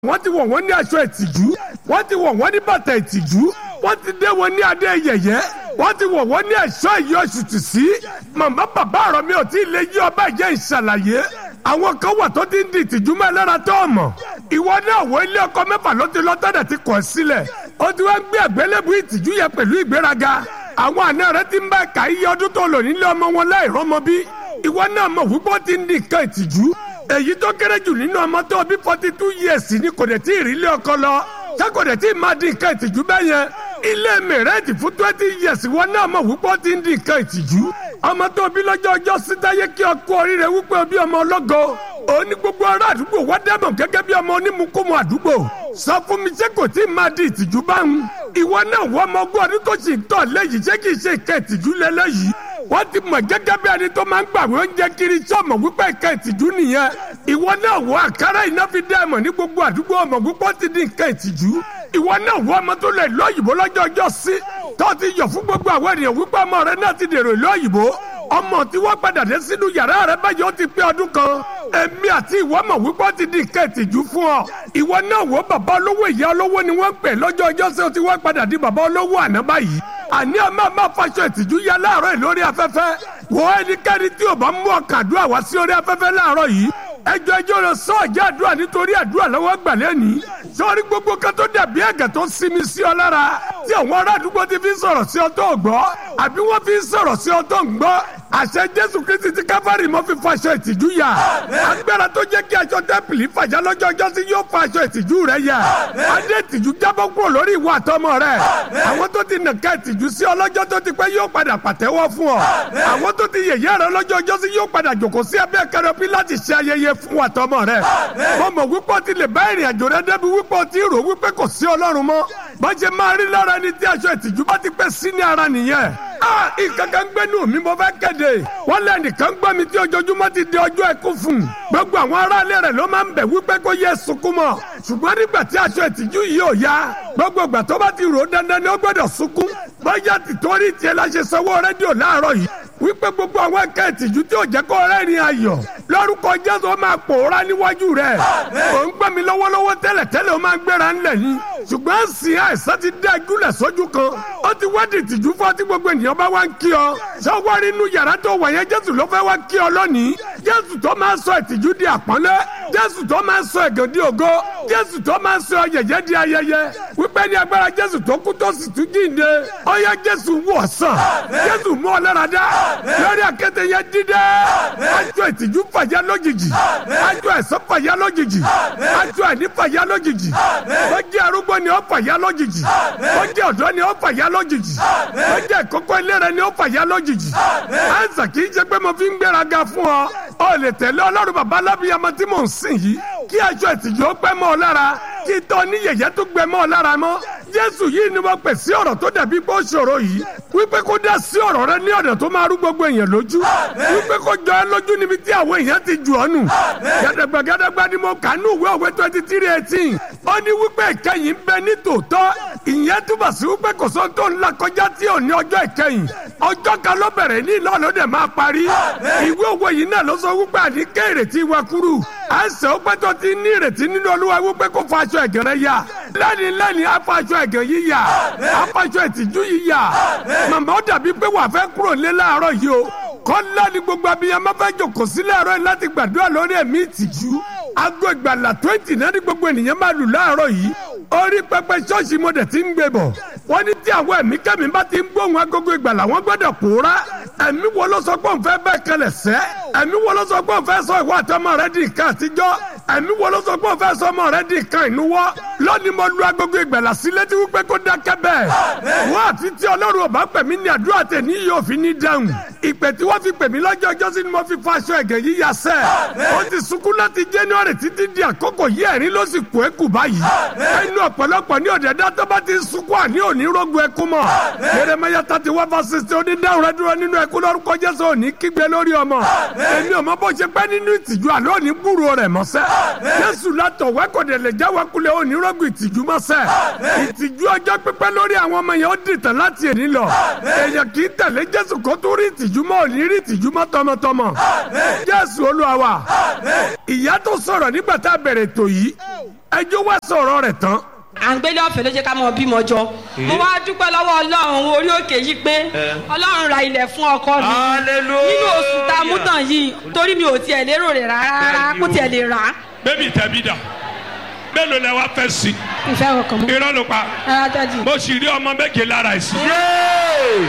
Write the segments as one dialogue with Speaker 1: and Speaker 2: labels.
Speaker 1: wọ́n ti wọ̀ wọ́n ní aṣọ ìtìjú wọ́n ti wọ̀ wọ́n ní bàtà ìtìjú wọ́n ti dé wọn ní adé yẹ̀yẹ́ wọ́n ti wọ̀ wọ́n ní ẹ̀ṣọ́ ìyọ̀ṣùtù sí màmá bàbá ọ̀rọ̀ mi ò tí ì lè yí ọba ìjẹ́ ìṣàlàyé àwọn kan wà tó ti ń di ìtìjú mọ́ ẹlẹ́ra tó ọmọ ìwọ náà wọ ilé ọkọ mẹ́fà ló ti lọ tọ́dẹ̀ ti kọ̀ sílẹ̀ ó ti wá ń gbé àgbélébùú ìtìjú yẹn pẹ̀lú ìgbéraga àwọn àna rẹ ti ń bá ẹ̀ka iye ọdún tó lò nílé ọmọ wọn láì rọ́mọ bí ìwọ náà mọ̀ wípé ó ti ń di nǹkan ìtìjú èyí tó kéré jù nínú ọmọ tó bí forty two years ni kò dẹ̀ tí ì rí ilé ọkọ lọ ṣé kò dẹ̀ tí ì máa di nǹkan ìtìjú bẹ́ẹ̀ yẹn ilé mẹ̀rẹ́ẹ̀tì fún twenty years ìwọ náà mọ̀ wípé ó ti ń di nǹkan ìtìjú ọmọ tó bí lọ́jọ́ ọjọ́ sítáyé kí ọkọ oríire wípé o bí ọmọ ọlọ́gọ òní gbogbo ará àdúgbò wá dẹ́mọ̀ gẹ́gẹ́ bí ọmọ onímùkúmu àdúgbò sọ fún mi ṣé kò tí ì máa di ìtìjú báwọn ìwọ náà wọ ọmọ ọgbọ́n ọdún tó sì ń tọ̀ lẹ́yìn ṣé kì í ṣe nǹkan ìtìjú lẹ́lẹ́yìí wọ́n ti mọ̀ gẹ́gẹ́ bí ẹni tó máa ń gbàgbé oúnjẹ kiri sọ́mọ̀ wípé nǹkan ìtìjú nìyẹn ìwọ náà wọ àkàrà iná fi dá ẹ̀mọ̀ ní gbogbo àdúgbò ọmọ wípé ó ti di nǹkan ìtìjú ìwọ náà wọ ọmọ tó lè lọ òyìnbó lọ́jọ́ ọjọ́ sí tó ti yọ̀ fún gbogbo àwọn ènìyàn wípé ọmọ rẹ náà ti dèrò ìlú òyìnbó ọmọ tí wọ́n padà dé sínú yàrá rẹ báyìí ó ti pé ọdún kan èmi àti ìwọ mọ̀ wípé ó ti di nǹkan ìtìjú fún ọ ìwọ náà wọ bàbá olówó ìyá olówó ni wọ́n ń pè lọ́jọ́ ọjọ́ sí ó ti wọ́n padà di bàbá olówó àná báyìí àní ọmọ máa faṣọ ìtìjú ya láàárọ̀ yìí lórí afẹ́fẹ́ wọ ẹnikẹ́ni tí ò bá mú ọkàn àdúrà wá sí orí afẹ́fẹ́ láàárọ̀ yìí ẹjọ́ ẹjọ́ rẹ sọ ọjà àdúrà nítorí àdúrà lọ́wọ́ gbàlẹ́ ní sọ́ọ́rí gbogbo kan tó dàbí ẹ̀gẹ̀ tó sinmi sí ọ lára tí àwọn ará àdúgbò ti fi ń sọ̀rọ̀ sí ọ tó gbọ́ àbí wọ́n fi ń sọ̀rọ̀ sí ọ tó ń gbọ́ àṣẹ jésù kristi ti káfárì mọ́ fi faṣọ ìtìjú yà agbára tó jẹ́ kí aṣọ tẹ́pìlì fàjà lọ́jọ́ ọjọ́ sí yóò fa aṣọ ìtìjú rẹ yà adé ìtìjú jábọ́ kúrò lórí ìwà àtọmọ rẹ àwọn tó ti nàka ìtìjú sí ọlọ́jọ́ tó ti pẹ́ yóò padà pàtẹ́wọ́ fún ọ àwọn tó ti yẹ̀yẹ́ rẹ lọ́jọ́ ọjọ́ sí yóò padà jòkó sí abẹ́ kẹrọbí láti ṣe ayẹyẹ fún àtọmọ rẹ mo mọ̀ wípé o ti lè bá ìrìn àjò rẹ débi wípé o ti rò wípé kò sí ọlọ́run mọ́ bá ṣe máa rí lára ẹni tí aṣọ ìtìjú bá ti pẹ́ sí ní ara nìyẹn ah ìkankan gbẹ́nu mi mo fẹ́ kéde wọ́n lé nìkan gbọ́ mi tí ojoojúmọ́ ti di ọjọ́ ẹkú fún gbogbo àwọn aráalé rẹ̀ ló máa ń bẹ̀ wípé kó yẹ sunkún mọ́ ṣùgbọ́n nígbà tí aṣọ ìtìjú yìí ò ya gbogbo ìgbà tó bá ti rò ó dandan ni ó gbọ́dọ̀ sunkún bóyá tìtorí tiẹ̀ la ṣe sanwó rédíò láàárọ̀ yìí wípé gbogbo àwọn ẹ̀ka ìtìjú tí ò jẹ́ kó rẹ́rìn ayọ̀ lórúkọ jésù ó máa pòórá níwájú rẹ̀ ò ń gbẹ́ mi lọ́wọ́lọ́wọ́ tẹ́lẹ̀ tẹ́lẹ̀ ó máa gbéra ńlẹ̀ yín ṣùgbọ́n sì àìsàn ti dá ìgúnlẹ̀ sójú kan ó ti wá di ìtìjú fún ọtí gbogbo ènìyàn bá wá ń kí ọ ṣé wá rí inú yàrá tó wà yẹn jésù ló fẹ́ wá kí ọ lónìí jésù tó máa sọ ìtìjú di àpọ́nlé jésù tó máa sọ ẹ̀gàn di ògo jésù tó máa sọ yẹ̀yẹ́ di ayẹyẹ wípé ní agbára jésù tó kú tó sì tún jíǹde ó yẹ jésù wọ̀ sàn jésù mú ọ lára dá lórí àkété yẹn dídé aṣọ ìtìjú fàyà lójijì aṣọ ẹ̀sọ́ fàyà lójijì aṣọ ẹ̀ní fàyà lójijì ó jẹ́ arúgbó ni ó fàyà lójijì ó jẹ́ ọ̀dọ́ ni ó fàyà lójijì ó jẹ́ ìkókó eléré ni ó fàyà lójijì ẹ̀sà kì í ṣe pé mo fi ń gbéraga fún ọ ó lè tẹ̀lé ọlọ́run bàbá alábíyamọ tí mò ń sìn yìí kí aṣọ ìtìjú ó pẹ́ mọ́ ọ lára kí tọ́ ní yẹ̀yẹ́ tó gbẹ mọ́ ọ lára mọ́ jésù yìí ni wọ́n pè sí ọ̀rọ̀ tó dàbí pé ó ṣòro yìí wípé kó dá sí ọ̀rọ̀ rẹ ní ọ̀nà tó máa rú gbogbo èèyàn lójú wípé kó jọ ẹ lójú níbi tí àwọn èèyàn ti jù ọ́ nù gàdàgbà gàdàgbà ni mo kà ní ìwé òwe twenty three eighteen ó ní wípé ìkẹyìn ń bẹ ní tòótọ́ ìyẹn túbọ̀ sí wípé kò sóhun tó ń la kọjá tí ò ní ọjọ́ ìkẹyìn ọjọ́ kan ló bẹ̀rẹ̀ ní ìlú ọ̀lọ́dẹ̀ máa parí ìwé òwe yìí náà ló sọ wípé àníkẹ́ ìrètí wa kúrú àìsàn ó pẹ́ tó ti ní ìrètí nínú olúwa wípé kó fa aṣọ ẹ̀gàn rẹ yá lẹ́ni lẹ́ni afa aṣọ ẹ̀gàn yìí yá afa aṣọ ìtìjú yìí yá màmá ó dàbí pé wà fẹ́ kúrò lé láàárọ̀ yìí o kọ́lá ni gbogbo abiyamọ fẹ́ jòkó sí láàárọ̀ yìí láti gbàdúrà lórí ẹ̀mí ìtìjú aago ìgbàlà twenty náà ní gbogbo ènìyàn máa lù láàárọ̀ yìí orí pẹpẹ ṣọ́ọ̀ṣì mo dẹ̀ ti ń gbé bọ̀ wọ́n ní tí àwọn ẹ̀mí kẹ́mi bá ti ń gbóhùn agogo ìgbàlà wọ́n gbọ́dọ̀ pòórá ẹ̀mí wo ló sọ pé òun fẹ́ bẹ́ẹ̀ kalẹ̀ sẹ́ ẹ̀mí wo ló sọ pé òun fẹ́ sọ ìwà àtọmọ rẹ di nǹkan àtijọ́ ẹ̀mí wo ló sọ pé òun fẹ́ sọ ọmọ rẹ di nǹkan ìnuwọ́ lónìí mo lu agogo ìgbàlà sí létí wípé kó dákẹ́ bẹ́ẹ̀ wọ́n àfi tí ọlọ́run ọba pè mí ní àdúrà tẹ̀ ní yóò fi ní dáhùn ìpè tí wọ́n fi pè mí lọ́jọ́ ọjọ́ sí ni mo fi fa aṣọ ẹ̀gẹ̀ yíya sẹ́ ó ti sunkún láti january títí di àkókò yí ẹ̀rín ló sì kú ẹ̀kú báyìí ẹnu ọ̀pọ̀lọpọ̀ ní ọ̀dẹ̀dá tó bá ti sunkún àní òní rógun ẹkún mọ́ Jeremiah thirty one verse sixty ó ní dáhùn rẹ dúró nínú ẹkún lórúkọ Jésù òní kígbe lórí ọmọ èmi ò mọ bó ṣe pẹ́ nínú ìtìjú àlọ́ òní gbúrò rẹ̀ mọ́sẹ́ Jésù látọ̀ wẹ́kọ̀dẹ̀ lè jáwé kulẹ̀ òní rógun ìtìjú mọ́sẹ́ ìtìjú ọjọ́ pípẹ́ lórí àwọn ọmọ yẹn ó dìtàn láti èní lọ èèyàn kì í tẹ̀lé Jésù kó tó rí ìtìjú mọ́ òní rí ìtìjú mọ́ tọmọtọmọ Jésù Olúwa wa ìyá tó sọ̀rọ̀ nígbà tá a bẹ̀rẹ̀ ètò yìí ẹjọ́ wá sọ̀rọ̀ rẹ̀ tán
Speaker 2: à ń gbélé ọ̀fẹ́ ló jẹ́ ká mọ bímọ jọ mo wá dúpẹ́ lọ́wọ́ ọlọ́run orí òkè yìí pé ọlọ́run ra ilẹ̀ fún ọkọ mi
Speaker 3: Hallelujah.
Speaker 2: nínú oṣù tá a mú tàn yìí torí mi ò tiẹ̀ lérò rẹ̀ rárá kó tiẹ̀ lè rà á
Speaker 4: bébì tẹ̀bí dà mélòó lẹ wá fẹ́ sí
Speaker 2: ìfẹ́ ọkàn mọ́
Speaker 4: irọ́ ló pa
Speaker 2: rárá dájú.
Speaker 4: mo sì rí ọmọ méje lára ẹ̀ sí.
Speaker 3: Yay!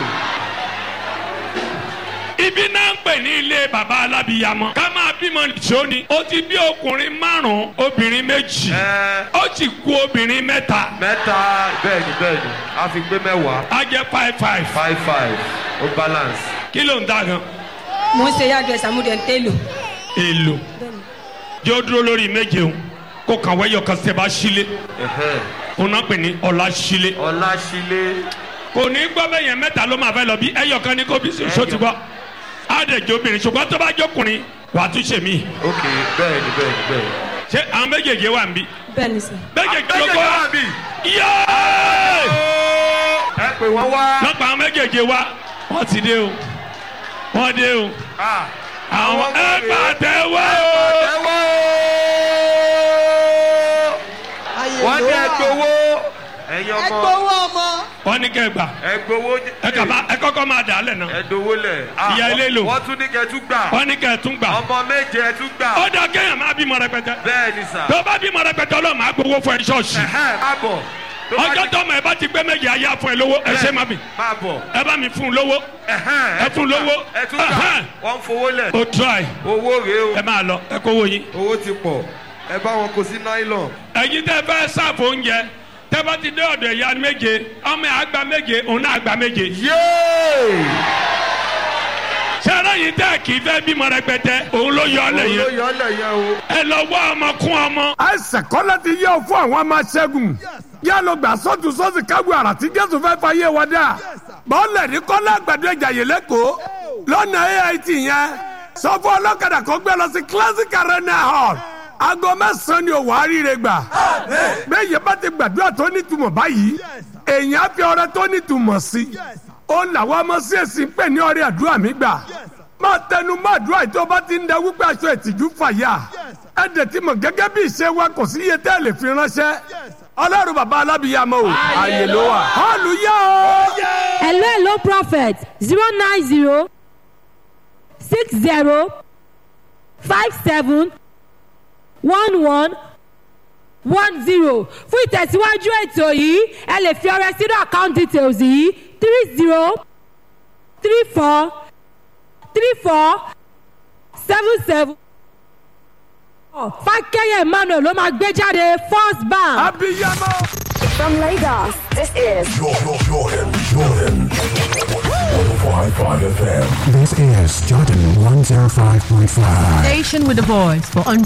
Speaker 4: ibi náà ń pè ní ilé baba alábìyamọ ká máa bímọ nìṣó ni ó ti bí ọkùnrin márùn obìnrin méjì
Speaker 3: Ẹ,
Speaker 4: ó ti kú obìnrin mẹ́ta
Speaker 3: mẹ́ta bẹ́ẹ̀ni bẹ́ẹ̀ni a fi gbé mẹ́wàá
Speaker 4: á jẹ́ five five
Speaker 3: five five ó balance.
Speaker 4: kí ló ń dá gan
Speaker 2: mo ń ṣe yàgbẹ́ sàmúdẹ̀ ń tẹ́lò
Speaker 4: èlò jẹ́ ó dúró lórí méje o kó kàn wẹ́yọ̀ kan ṣe bá sílé
Speaker 3: Ẹ̀hẹ́n.
Speaker 4: òun náà pè ní ọ̀la sílé
Speaker 3: Ọláṣílé
Speaker 4: kò ní gbọ́ bẹ́ẹ̀ yẹn mẹ́ta ló máa fẹ́ lọ bí ẹyọ kan ní kó bí so ti gbọ́ á dẹ̀ jó obìnrin ṣùgbọ́n tó bá jókùnrin wàá tún ṣe mí
Speaker 3: ok bẹ́ẹ̀ni bẹ́ẹ̀ni bẹ́ẹ̀ni.
Speaker 4: ṣé àwọn méjèèjì wà ń bí
Speaker 2: bẹ́ẹ̀ ni sà.
Speaker 4: méjèèjì ló
Speaker 3: Méjèèjì
Speaker 4: kọ́
Speaker 3: wà bí.
Speaker 4: yéé
Speaker 3: ẹ pè wọ́n wá.
Speaker 4: lọ́pàá àwọn méjèèjì wa wọ́n ti dé o wọ́n dé o
Speaker 3: Ah,
Speaker 4: àwọn
Speaker 3: Àwọn
Speaker 4: ẹ
Speaker 3: wọ̀nyí.
Speaker 4: bá tẹ wá o.
Speaker 3: ẹ wá o. wọ́n ní ẹ gbowó. ẹ̀yin ọmọ
Speaker 4: wọ́n ní kẹ́ gbà
Speaker 3: ẹ gbowó.
Speaker 4: ẹ kà má ẹ kọ́kọ́ máa dà á lẹ̀ náà
Speaker 3: ẹ dowó lẹ̀. Ah,
Speaker 4: Ìyá ilé lò.
Speaker 3: wọ́n tún ní kẹ́ tún gbà.
Speaker 4: wọ́n ní kẹ́ tún gbà
Speaker 3: ọmọ méje ẹ tún gbà.
Speaker 4: ó dà kéèyàn máa bímọ rẹpẹtẹ
Speaker 3: bẹ́ẹ̀ni sà.
Speaker 4: tó bá bímọ rẹpẹtẹ ọlọ́run máa gbowó fún ẹ ṣọ́ọ̀ṣì
Speaker 3: Ẹ̀hẹ́n, má bọ̀. Tó bá
Speaker 4: ọjọ́
Speaker 3: ti-
Speaker 4: tó ọmọ ẹ bá ti gbé méjì ayé àfún ẹ lówó ẹ ṣe má bì
Speaker 3: má bọ̀.
Speaker 4: ẹ bá mi fún un lówó
Speaker 3: Ẹ̀hẹ́n,
Speaker 4: Ẹ fún lówó.
Speaker 3: ẹ tún gbà.
Speaker 4: Ẹ̀hẹ́n.
Speaker 3: wọ́n ń fowó lẹ̀.
Speaker 4: ó try
Speaker 3: owó rèé o.
Speaker 4: ẹ máa lọ ẹ kówó yín.
Speaker 3: owó ti pọ̀ ẹ bá wọn kó sí nylon.
Speaker 4: ẹ̀yin tẹ́ fẹ́ sáàfù oúnjẹ tẹ́ bá ti dé ọ̀dọ̀ ìyá méje ọmọ ẹ̀ àgbà méje òun náà àgbà méje.
Speaker 3: yéé.
Speaker 4: sẹ́rẹ́ yìí tẹ́ kì í fẹ́ bímọ rẹpẹtẹ òun ló yọ ọ́ lẹ̀
Speaker 3: òun ló
Speaker 4: yẹn
Speaker 3: yọ ọ́ lẹ̀ yẹn o.
Speaker 4: ẹ lọ wá ọmọ kún ọmọ.
Speaker 1: àìsàn kọ́lá ti yẹ ọ fún àwọn ọmọ aṣẹ́gun yá lọ gbà sọ́tù sọ́sì kágun àrà tí jésù fẹ́ fà yé wa dá bọ́ọ̀lẹ̀ ní kọ́lá àgbàdo ẹ̀jà yìí lẹ́kọ̀ọ́ lọ́nà ait yẹn sọ fún ọlọ́kadà kó gbé lọ sí classic arena hall aago mẹ́sàn-án ni òwò àríire gbà bẹ́ẹ̀ yẹn bá ti gbàdúrà tó nítumọ̀ báyìí èèyàn á fi ọrẹ tó nítumọ̀ sí ó làwọn ọmọ sí èsì ń pè ní ọrẹ àdúrà mi gbà máa tẹnu mọ́ àdúrà yìí tó bá ti ń da wípé aṣọ ìtìjú fàyà ẹ dẹ̀ ti mọ̀ gẹ́gẹ́ bí ìṣe wa kò sí iye tẹ́ ẹ lè fi ránṣẹ́ ọlọ́run bàbá alábìyàmọ́ o àyè ló wà hallelujah o.
Speaker 5: hello hello prophet zero nine zero six zero five seven one one one zero fún ìtẹ̀síwájú ètò yìí ẹ lè fi ọrẹ sínú account details yìí three zero three four three four seven seven fákẹ́yẹ̀ emmanuel ló máa gbé jáde first bank.
Speaker 1: abiyamọ.
Speaker 6: From Lagos, this is
Speaker 7: Jordan, Jordan, Jordan. 105.5 FM.
Speaker 8: This is Jordan 105.5.
Speaker 9: Station with a voice for